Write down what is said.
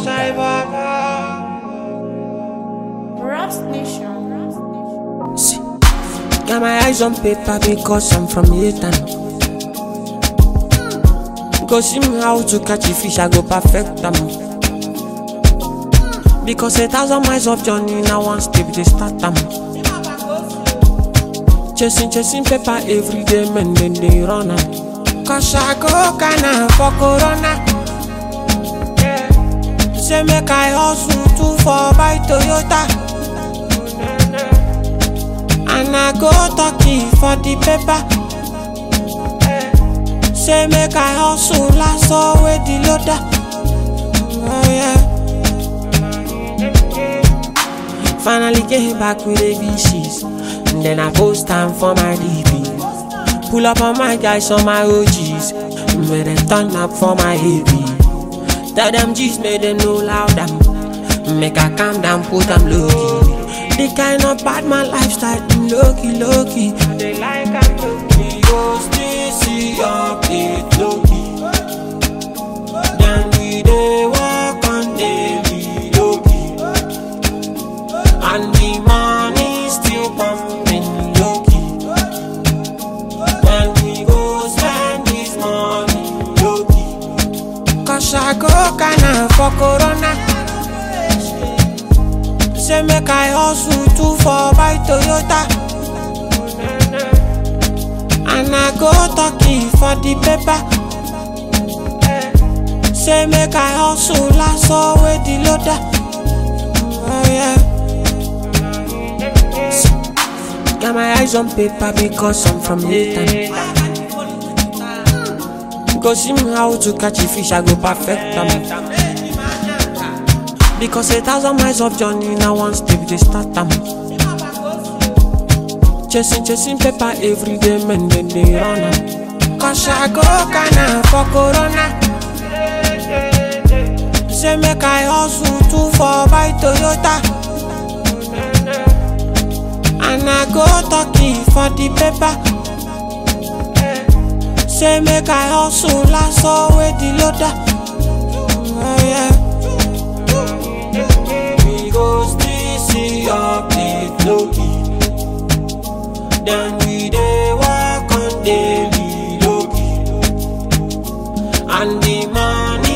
Rust Nation. See, got my eyes on paper because I'm from Yatan. Go see me how to catch a fish, I go perfect them. Because a thousand miles of journey now one step they start them. Chasing, chasing paper every day, man, then they run am. Cause I go kinda for corona. Say make I hustle too for buy Toyota. And I go talking for the paper. Say make I hustle last with the loader. Oh yeah. Finally came back with ABCs. And then I post time for my DP. Pull up on my guys on my OGs. Made them turn up for my AB. Tell them G's made them know loud them. Make I calm down, put them low key. The kind of bad man lifestyle, mm, low key, low key. They like I'm low key. We go stay see up it low key. Then we dey walk on daily low key. And the money still pumping low key. Then we go spend this money low key. Cause I go kinda for corona. Say make I hustle too for buy Toyota. And I go talking for the paper. Say make I hustle last with the loader. Oh yeah. Got my eyes on paper because I'm from Layton. Go see me how to catch a fish, I go perfect them. Because a thousand miles of journey now one step they start them. Chasing, chasing paper every day, man, then they run am. Cause I go kinda for corona. Say make I hustle too for buy Toyota. And I go talking for the paper. Say make I hustle last with the loader. Oh yeah. We go still see up the low key. Then we dey walk on daily low key. And the money